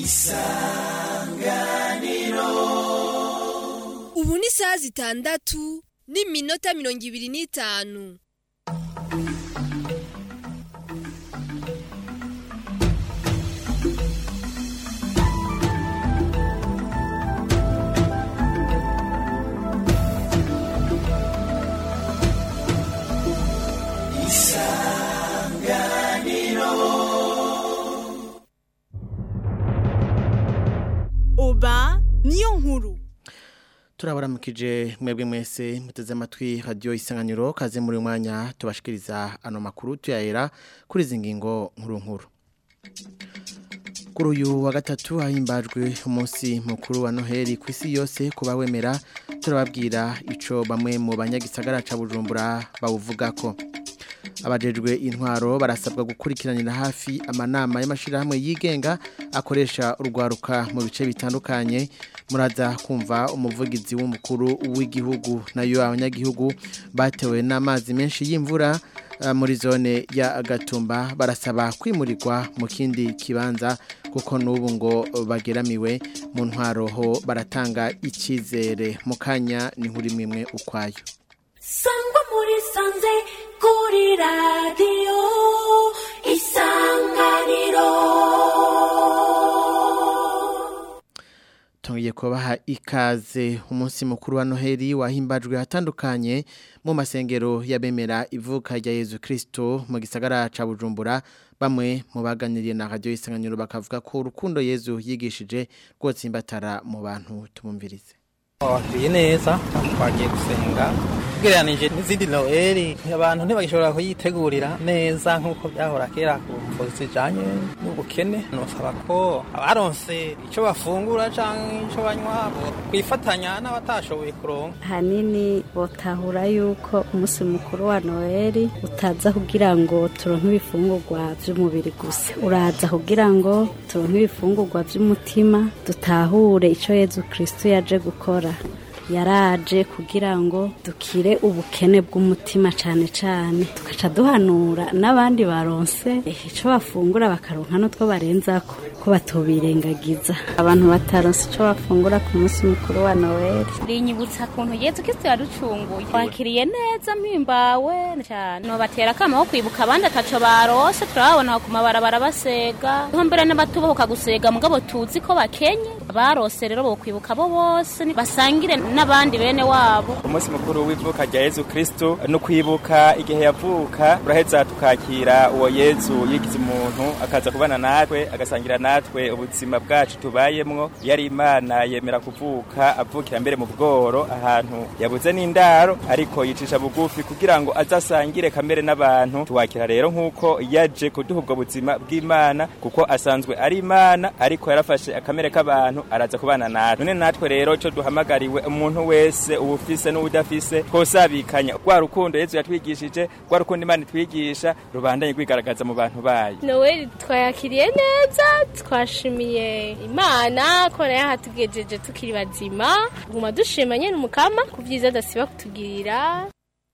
ubu ni isaha zitandatu n'iminota mirongo ibiri n'itanu oba niyo nkuru turabaramukije mwebwe mwese muteze amatwi radiyo isanganiro kaze muri uyu mwanya tubashikiriza ano makuru tuyahera kuri izi ngingo nkuru nkuru kuri uyu wa gatatu hahimbajwe umunsi mukuru wa noheli ku isi yose kuba wemera turababwira icyo bamwe mu banyagisagara ca bujumbura bawuvuga ko abajejwe intwaro barasabwa gukurikiranira hafi amanama y'amashyirahamwe yigenga akoresha urwaruka mu bice bitandukanye muraza kumva umuvugizi w'umukuru w'igihugu nayo abanyagihugu batewe n'amazi menshi y'imvura muri zone ya gatumba barasaba kwimurirwa mu kindi kibanza kuko n'ubu ngo bageramiwe mu ntwaro ho baratanga icyizere mu kanya ni nkuri imwe ukwayo sangwa muri sanze kuri radiyo isanganiro Tungiye kubaha ikaze umunsi mukuru wa Noheli wahimbajwe hatandukanye mu masengero yabemera ivuka rya Yezu Kristo mu gisagara ca Bujumbura bamwe mu baganiriye na radio isanganiro bakavuga ko urukundo Yezu yigishije rwose imbatara mu bantu tumumvirize Wakiriye neza twagiye gusenga tugereranije n'izindi noheli abantu ntibagishobora kuyitegurira neza nk'uko byahora kera ku mvuzi zijanye n'ubukene nosaba ko abaronse icyo bafungura cyangwa icyo banywa kwifatanya n'abatashoboye kuronka hanini botahura yuko umunsi mukuru wa noheli utaza kugira ngo turonke ibifungurwa by'umubiri gusa uraza kugira ngo turonke ibifungurwa by'umutima dutahure icyo yezu kristo yaje gukora yaraje kugira ngo dukire ubukene bw'umutima cyane cyane tugaca duhanura n'abandi baronse icyo bafungura bakaronka n'utwo barenzako ko batobirengagiza abantu bataronse icyo bafungura ku munsi mukuru wa noweli rinyibutsa kuntu yezu kristo yaducunguye wakiriye neza mpimbawe cyane nobatera akama ko kwibuka abandi ataco barose turababona ku mabarabara basega niho mbere n'abatubahuka gusega mugabo tuzi ko bakenye barose rero bokwibuka bo bose basangire n'abandi bene wabo umunsi mukuru w'ivuka rya yezu kristo no kwibuka igihe yavuka uraheza tukakira uwo yezu yigize umuntu akaza kubana natwe agasangira natwe ubuzima bwacu tubayemwo yari imana yemera kuvuka avukira mbere mu bworo ahantu yabuze n'indaro ariko yicisha bugufi kugira ngo azasangire kamere n'abantu tuwakira rero nk'uko yaje kuduha ubwo buzima bw'imana kuko asanzwe ari imana ariko yarafashe akamere k'abantu araza kubana natwe none natwe rero cyo duhamagariwe umuntu wese ubufise n'ubudafise twosabikanya rwa rukundo yezu yatwigishije rwa rukundo imana itwigisha rubandanye rwigaragaza mu bantu bayo noweli twayakiriye neza twashimiye imana ko nayo hatugejeje tukiri bazima guma dushima nyene umukama ku vyiza adasiba kutugirira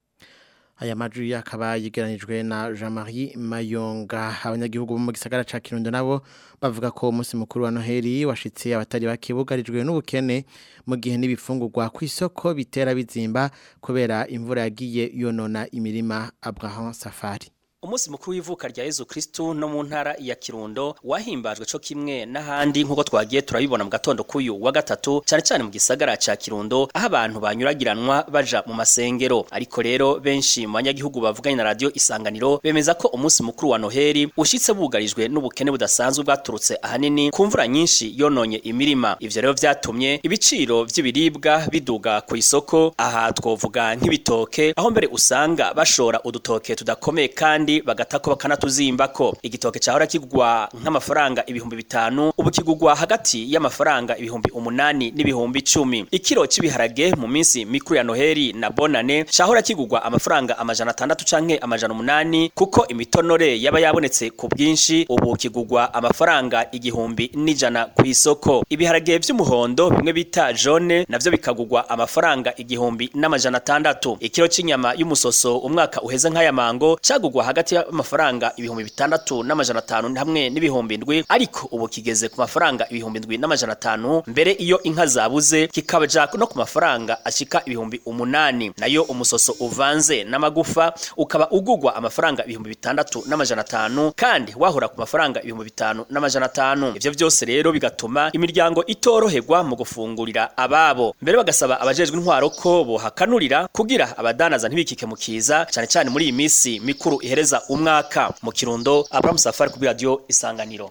aya majwi akaba yigeranijwe na Jean-Marie Mayonga abanyagihugu bo mu gisagara ca Kirundo nabo bavuga ko umunsi mukuru wa Noheli washitse abatari bakibugarijwe n'ubukene mu gihe n'ibifungurwa ku isoko bitera bizimba kubera imvura yagiye yonona imirima Abraham Safari umunsi mukuru w'ivuka rya Yezu Kristo no mu ntara ya Kirundo wahimbajwe co kimwe n'ahandi nkuko twagiye turabibona mu gatondo kuyu wa gatatu cyane cyane mu gisagara ca Kirundo aho abantu banyuragiranwa baja mu masengero ariko rero benshi mu banyagihugu bavuganye na radio isanganiro bemeza ko umunsi mukuru wa Noheli ushitse bugarijwe n'ubukene budasanzwe bwaturutse ahanini ku mvura nyinshi yononye imirima ivyo rero vyatumye ibiciro vy'ibiribwa biduga ku isoko aha twovuga nk'ibitoke aho mbere usanga bashora udutoke tudakomeye kandi bagatako bakanatuzimbako igitoke cahora kigwa nk'amafaranga ibihumbi bitanu ubu kigugwa hagati y'amafaranga ibihumbi umunani n'ibihumbi icumi ikiro cy'ibiharage mu minsi mikuru ya noheli na bonane cahora kigugwa amafaranga amajana atandatu canke amajana umunani kuko imitonore yaba yabonetse ku bwinshi ubu kigugwa amafaranga igihumbi n'ijana ku isoko ibiharage vy'umuhondo bimwe bita jone navyo bikagugwa amafaranga igihumbi n'amajana atandatu ikiro c'inyama y'umusoso umwaka uheze nk'aya mango cagugwa hagati hagati y'amafaranga ibihumbi bitandatu n'amajana atanu hamwe n'ibihumbi ndwi ariko ubu kigeze ku mafaranga ibihumbi ndwi n'amajana atanu mbere iyo inka zabuze kikabaja no ku mafaranga ashika ibihumbi umunani nayo umusoso uvanze n'amagufa ukaba ugugwa amafaranga ibihumbi bitandatu n'amajana atanu kandi wahora ku mafaranga ibihumbi bitanu n'amajana atanu ivyo vyose rero bigatuma imiryango itoroherwa mu gufungurira ababo mbere bagasaba abajejwe intwaro ko bohakanurira kugira abadanaza ntibikike mu kiza cyane cyane muri iyi minsi mikuru ihereza umwaka mu kirundo Abraham Safari kuri radio isanganiro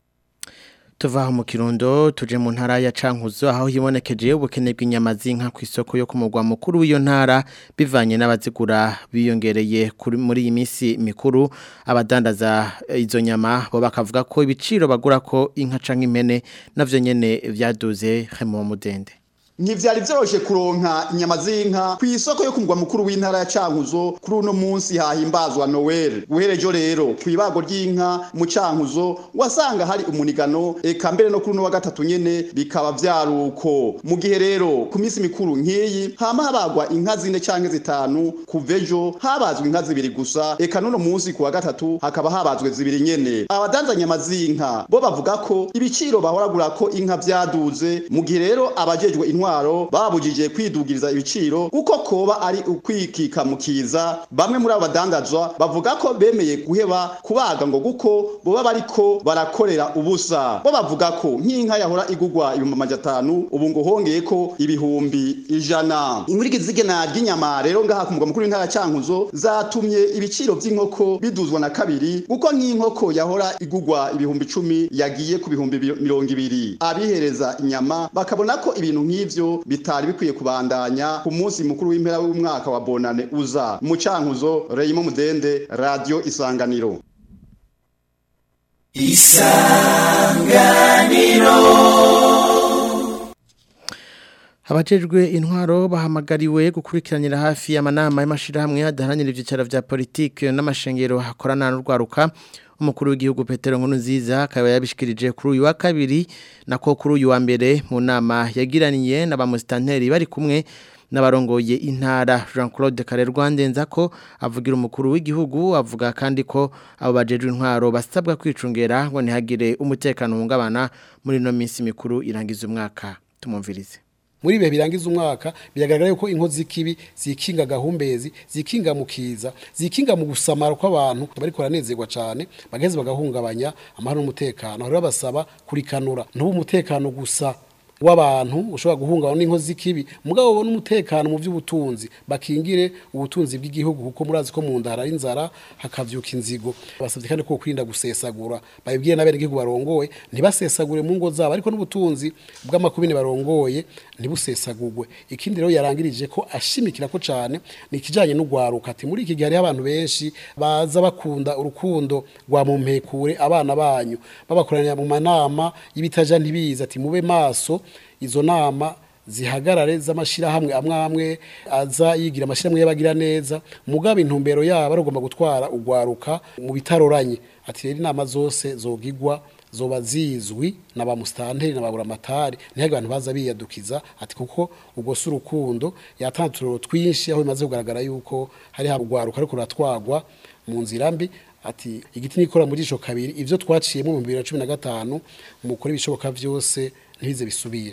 tuva aho mu kirundo tuje mu ntara ya cankuzo aho hibonekeje ubukene bw'inyama z'inka ku isoko yo ku mugwa mukuru w'iyo ntara bivanye n'abazigura biyongereye kuri muri iyi minsi mikuru abadandaza izo nyama bo bakavuga ko ibiciro bagura ko inka canke impene navyo nyene vyaduze hemo mudende ntivyari vyoroshe kuronka inyama z'inka ku isoko yo ku mugwa mukuru w'intara ya Cankuzo kuri uno munsi hahimbazwa Noel guherejo rero ku ibago ry'inka mu Cankuzo wasanga hari umunigano eka mbere no kuri uno wa gatatu nyene bikaba vyaruko mu gihe rero ku minsi mikuru nk'iyi hama habagwa inka zine canke zitanu kuvejo habazwe inka zibiri gusa eka n'uno munsi ku wa gatatu hakaba habazwe zibiri nyene abadanza nyama z'inka bo bavuga ko ibiciro bahoragura ko inka vyaduze mu gihe rero abajejwe intwaro intwaro babujije kwidugiriza ibiciro uko koba ari ukwikika mukiza bamwe muri abo badandazwa bavuga ko bemeye guheba kubaga ngo guko boba bariko barakorera ubusa bo bavuga ko nk'inka yahora igugwa ibihumbi amajana atanu ubu ngo hongeye ko ibihumbi ijana inkurikizigena ry'inyama rero ngaha ku mugwa mukuru w'intara ya Cankuzo zatumye ibiciro vy'inkoko biduzwa na kabiri kuko nk'inkoko yahora igugwa ibihumbi icumi yagiye ku bihumbi mirongo ibiri abihereza inyama bakabona ko ibintu nk'ivyo ivyo bitari bikwiye kubandanya ku munsi mukuru w'impera w'umwaka wa bonane uza mu cankuzo Reyimo Mudende Radio Isanganiro Isanganiro Abajejwe intwaro bahamagariwe gukurikiranira hafi y'amanama y'amashirahamwe adaharanira ivyicaro vya politike n'amashengero hakorana n'urwaruka umukuru w'igihugu Petero Nkurunziza akaba yabishikirije kuri uyu wa kabiri nako kuri uyu wa mbere mu nama yagiraniye n'abamustanteri bari kumwe n'abarongoye intara Jean Claude Karerwa ndenza ko avugira umukuru w'igihugu avuga kandi ko abo bajejwe intwaro basabwa kwicungera ngo ntihagire umutekano uhungabana muri no minsi mikuru irangiza umwaka tumumvirize muri bihe birangiza umwaka biragaragara yuko inkozi z'ikibi zikinga gahumbezi zikinga mukiza zikinga mu gusamara kw'abantu bari koranezerwa cyane bageze bagahungabanya amahoro n'umutekano rero basaba kurikanura ntubu umutekano gusa w'abantu ushobora guhungabana n'inkozi z'ikibi mugabo ubona umutekano mu by'ubutunzi bakingire ubutunzi bw'igihugu kuko murazi ko mu ndara inzara hakavyuka inzigo basabye kandi ko kwirinda gusesagura babibwiye n'abene igihugu barongoye ntibasesagure mu ngo zabo ariko n'ubutunzi bw'amakubine barongoye ntibusesagurwe ikindi rero yarangirije ko ashimikira ko cyane ni ikijanye n'ugwaruka ati muri iki gihe hariho abantu benshi baza bakunda urukundo rwa mumpekure abana banyu babakoranira mu manama y'ibitaja ntibiza ati mube maso izo nama zihagarare z'amashirahamwe amwe amwe aza yigira amashirahamwe y'abagira neza mugabo intumbero yabo aragomba gutwara ugwaruka mu bitaroranye ati rero inama zose zogigwa zoba zizwi na ba mustanteri na babura matari ntihage abantu baza biyadukiza ati kuko ubwo si urukundo yatanturiro twinshi aho bimaze kugaragara yuko hari ugwaruka ariko ruratwagwa mu nzira mbi ati igiti nikora muri jisho kabiri ivyo twaciyemo mu 2015 mukora ibishoboka vyose ntibize bisubire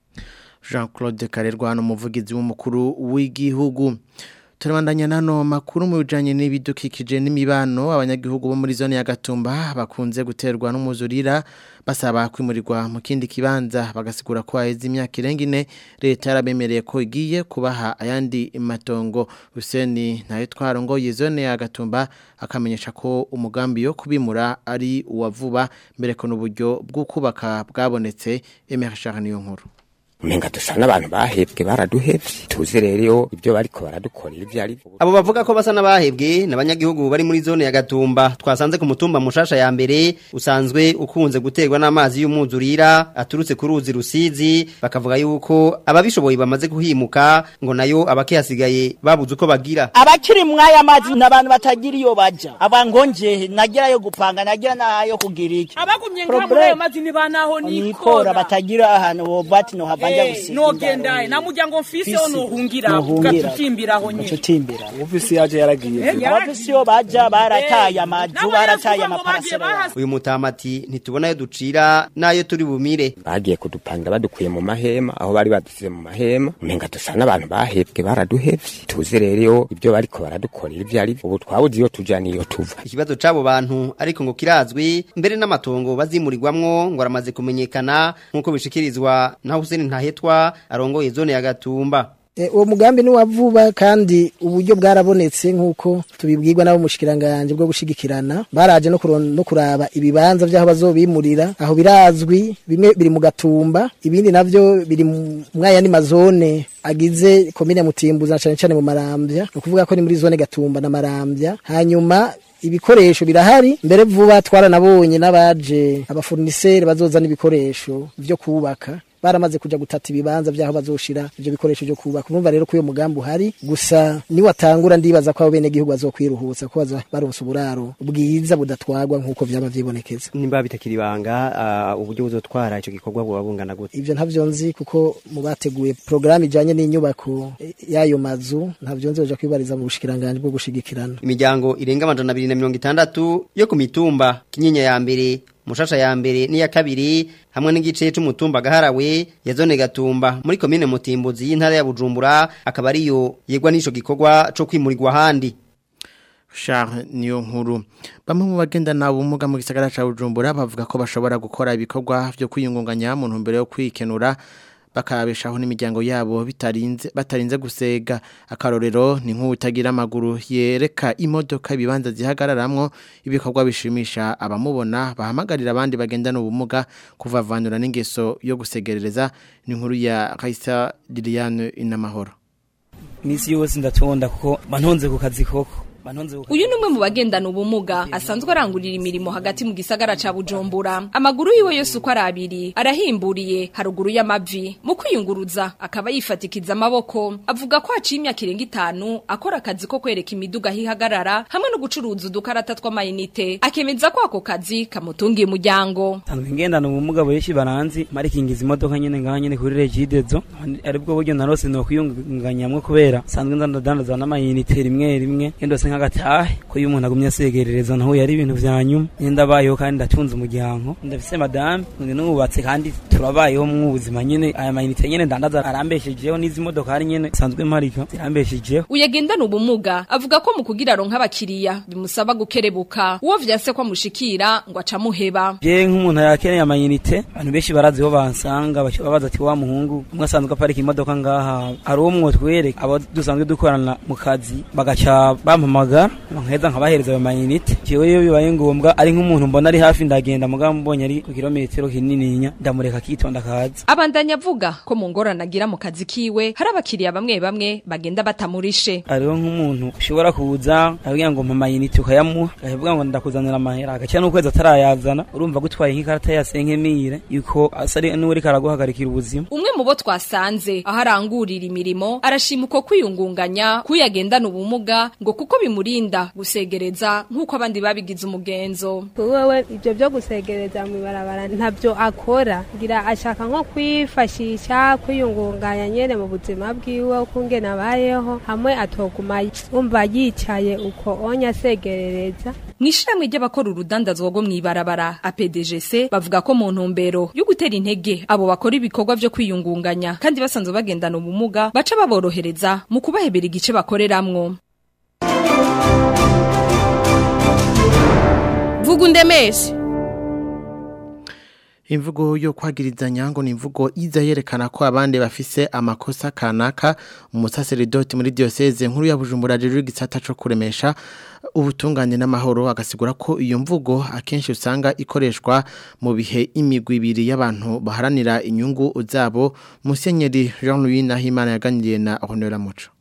Jean Claude Karerwa n'umuvugizi w'umukuru w'igihugu turabandanya nano makuru mu bijanye n'ibidukikije n'imibano abanyagihugu bo muri zone ya Gatumba bakunze guterwa n'umuzurira basaba kwimurirwa mu kindi kibanza bagasigura ko haheze imyaka irenga ine leta yarabemereye ko igiye kubaha ayandi matongo Huseni nayo twarongoye zone ya Gatumba akamenyesha ko umugambi yo kubimura ari uwa vuba mbere ko n'uburyo bwo kubaka bwabonetse Emery niyo nkuru umenga dusa n'abantu bahebwe baraduhevye tuzi rero ibyo bariko baradukorera ivyo ari abo bavuga ko basa n'abahebwe n'abanyagihugu bari muri zone ya Gatumba twasanze ku mutumba mushasha ya mbere usanzwe ukunze guterwa n'amazi y'umwuzurira aturutse ku ruzi rusizi bakavuga yuko ababishoboye bamaze kuhimuka ngo nayo abakihasigaye babuze uko bagira abakiri mwaya mazi n'abantu batagira iyo baja abangonje nagira yo gupanga nagira nayo kugira iki abagumye nka muri ayo mazi ni banaho nikora batagira ahantu bobati no hava banja Eh, gusiga nogendaye nta muryango mfiseho nohungira ugatukimbiraho nyine utimbira ufisi yaje yaragiye Eh, abafisi yo baja barataye amaju Nabo barataye yavuga ngo bagiye amaparasera uyu mutamati ntitubona ayo ducira n'ayo turi bumire bagiye kudupangira badukuye mu mahema aho bari badusize mu mahema umenga dusa n'abantu bahebwe baraduhevye tuzi rero ibyo bariko baradukorera ivyo ari ubu twabuze iyo tuja niyo tuva ikibazo c'abo bantu ariko ngo kirazwi mbere n'amatongo bazimurirwamwo ngo aramaze kumenyekana nk'uko bishikirizwa na Hussein Ntahetwa arongoye zone ya Gatumba Eh, uwo mugambi ni wa vuba kandi uburyo bwarabonetse nk'uko tubibwirwa n'abo mushikiranganje bwo gushigikirana baraje no, kuron, no kuraba ibibanza vy'aho bazobimurira aho birazwi bimwe biri mu gatumba ibindi navyo biri mu mwayandi mazone agize komine mutimbuza na cane cane mu marambya no kuvuga ko ni muri zone gatumba na marambya hanyuma ibikoresho birahari mbere vuba twaranabonye n'abaje abafurniseri bazozana ibikoresho vyo kubaka baramaze kuja gutata ibibanza vyaho bazoshira ivyo bikoresho vyo kubaka urumva rero ko uyo mugambi uhari gusa ni watangura ndibaza ko abo bene gihugu bazokwiruhutsa ko baza baronsa uburaro bwiza budatwagwa nk'uko vyaba vyibonekeza nimba bitakira ibanga uh, uburyo buzotwara ico gikorwa buba bungana gute ivyo ntavyo nzi kuko mu bateguye programme ijanye n'inyubako eh, y'ayo mazu ntavyo nzi baja kwibariza mu bushikiranganje bwo gushigikirana imiryango irenga amajana abiri na mirongo itandatu yo ku mitumba kinyinya ya mbere mushasha ya mbere n'iya kabiri hamwe n'igice c'umutumba gaharawe ya zone gatumba muri komine mutimbuzi y'intara ya bujumbura akaba ariyo yegwa n'ico gikorwa co kwimurirwa ahandi Charles niyo nkuru bamwe mu bagendana ubumuga mu gisagara ca Bujumbura bavuga ko bashobora gukora ibikorwa byo kwiyungunganya mu ntumbero yo kwikenura bakabeshaho n'imiryango yabo bitarinze batarinze gusega akarorero ni nk'utagira amaguru yereka imodoka ibibanza zihagararamwo ibikorwa bishimisha abamubona bahamagarira abandi bagendana ubumuga kuvavanura n'ingeso yo gusegerereza ni nkuru ya Kaisa Liliane Inamahoro misi yose ndatonda kuko bantonze ku kazi koko uyu ni umwe mu bagendana ubumuga asanzwe arangurira imirimo hagati mu gisagara ca bujumbura amaguru yiwe yose uko ari abiri arahimburiye haruguru y'amavi mu kwiyunguruza akaba yifatikiza amaboko avuga ko haciye imyaka irenga itanu akora akazi ko kwereka imiduga aho ihagarara hamwe no gucuruza udukarata tw'amayinite akemeza ko ako kazi kamutungiye umuryango nsanzwe ngendana ubumuga benshi baranzi marikingiza imodoka nyene ngaha nyene kuri regidezo aribwo buryo narose no kwiyungunganyamwo kubera nsanzwe ndandadandaza n'amayinite rimwe rimwe yendose nk'agatahe ko iyo umuntu agumye asegerereza naho yari ibintu vya nyuma nyenda bayeho kandi ndatunze umuryango ndafise madame ndi nubatse kandi turabayeho mu buzima nyene aya mayinite nyene ndandaza arambeshejeho n'izi modoka hari nyene nsanzwe mparika zirambeshejeho uyagendana ubumuga avuga ko mu kugira ronka abakiriya bimusaba gukerebuka uwo vyase ko amushikira ngo acamuheba je nk'umuntu yakeneye amayinite abantu benshi barazi ho bansanga babaza ati wa muhungu umwe asanzwe aparika imodoka ngaha ari uwo mwotwereka abo dusanzwe dukorana mu kazi bagaca bampamagara nkaheza nkabahereza ayo mayinite jewe iyo bibaye ngombwa ari nk'umuntu mbona ari hafi ndagenda mugabo mbonye ari ku kilometero kinininya ndamureka akitonda akaza abandanya avuga ko mu ngorane agira mu kazi kiwe hari abakiriya bamwe bamwe bagenda batamurishe hariho nk'umuntu ushobora kuza akabwira ngo mpa amayinite ukayamuha akavuga ngo ndakuzanira amahera agacira n'ukwezi atarayazana urumva gutwaye nk'ikarata ya senkemire yuko asa ari n'uri karaguhagarikira ubuzima umwe mu bo twasanze aho arangurira imirimo arashima uko kwiyungunganya kuyagendana ubumuga ngo kuko bimurinda gusegereza nk'uko abandi babigize umugenzo wewe ibyo byo gusegereza mu ibarabara ntabyo akora ngira ashaka nko kwifashisha kwiyungunganya nyene mu buzima bwiwe uko ngene abayeho hamwe atoguma umva yicaye uko onya asegerereza Mwishirahamwe ry'abakora urudandazwa rwo mw'ibarabara APDGC bavuga ko mu ntumbero yo gutera intege abo bakora ibikorwa vyo kwiyungunganya kandi basanzwe bagendana ubumuga baca baborohereza mu kubahebera igice bakoreramwo vuga undemeshe imvugo yo kwagirizanya ngo ni imvugo iza yerekana ko abandi bafise amakosa kanaka umusaseridoti muri diocese nkuru ya Bujumbura rero igisata cyo kuremesha ubutungane n'amahoro agasigura ko iyo mvugo akenshi usanga ikoreshwa mu bihe imigwi ibiri y'abantu baharanira inyungu zabo Musenyeri Jean Louis Nahimana yaganiriye na Honora Muco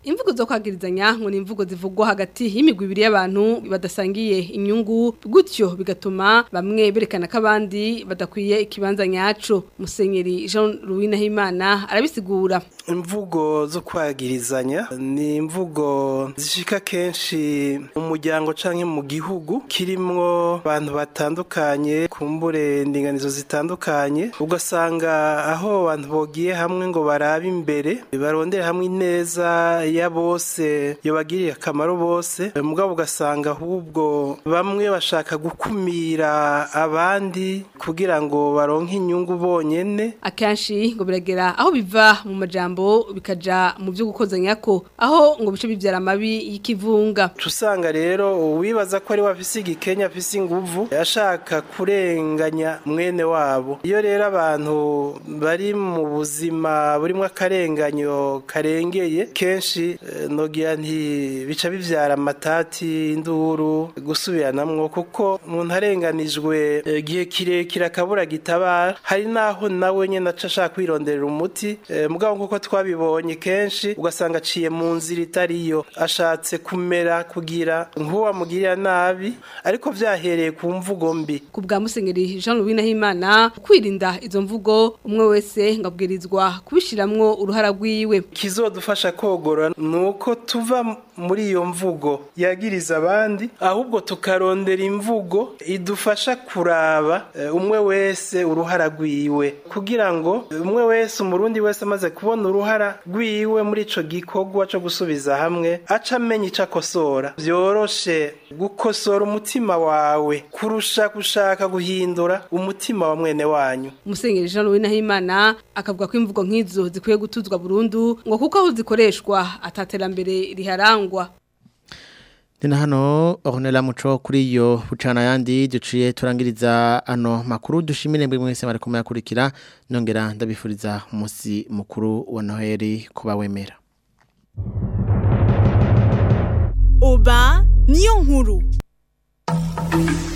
imvugo zo kwagirizanya ngo ni imvugo zivugwa hagati y'imigwi ibiri y'abantu badasangiye inyungu gutyo bigatuma bamwe berekana ko abandi badakwiye ikibanza nyaco musenyeri Jean Louis Nahimana arabisigura imvugo zo kwagirizanya ni imvugo zishika kenshi mu muryango canke mu gihugu kirimwo abantu batandukanye kumbure ndinganizo zitandukanye ugasanga aho abantu bogiye hamwe ngo barabe imbere barondere hamwe ineza ya bose yobagiriye akamaro bose mugabo ugasanga ahubwo bamwe bashaka gukumira abandi kugira ngo baronke inyungu bonyene akenshi ngo biragera aho biva mu majambo bikaja mu byo gukozanya ko aho ngo bice bibyara amabi y'ikivunga usanga rero uwibaza ko ari wafise igikenya afise inguvu yashaka kurenganya mwene wabo iyo rero abantu bari mu buzima burimo akarenganyo karengeye kenshi eh, nogira nti bica bivyara amatati induru gusubiranamwo kuko umuntu arenganijwe eh, igihe kirekire akabura gitabara hari naho nawe nyene aca ashaka kwironderera umuti eh, mugabo nkuko twabibonye kenshi ugasanga aciye mu nzira itariyo ashatse kumera kugira nk'uwamugirira nabi ariko vyahereye ku mvugo mbi ku bwa musenyeri Jean Louis Nahimana kwirinda izo mvugo umwe wese ngabwirizwa kubishiramwo uruhara rwiwe kizodufasha kogora nuko tuva muri iyo mvugo yagiriza abandi ahubwo tukarondera imvugo idufasha kuraba eh, umwe wese uruhara rwiwe kugira ngo umwe wese umurundi wese amaze kubona uruhara rwiwe muri ico gikorwa co gusubiza hamwe aca amenya ico akosora vyoroshe gukosora umutima wawe kurusha gushaka guhindura umutima wa mwene wanyu Musenyeri Jean Louis Nahimana akavuga ko imvugo nk'izo zikwiye gutuzwa burundu ngo kuko aho zikoreshwa ataterambere riharangwa Nina hano Ornella Muco kuri iyo bucana yandi duciye turangiriza ano makuru dushimire mbwe mwese bari kumayakurikira nongera ndabifuriza umunsi mukuru wa Noheli kuba wemera Oba niyo nkuru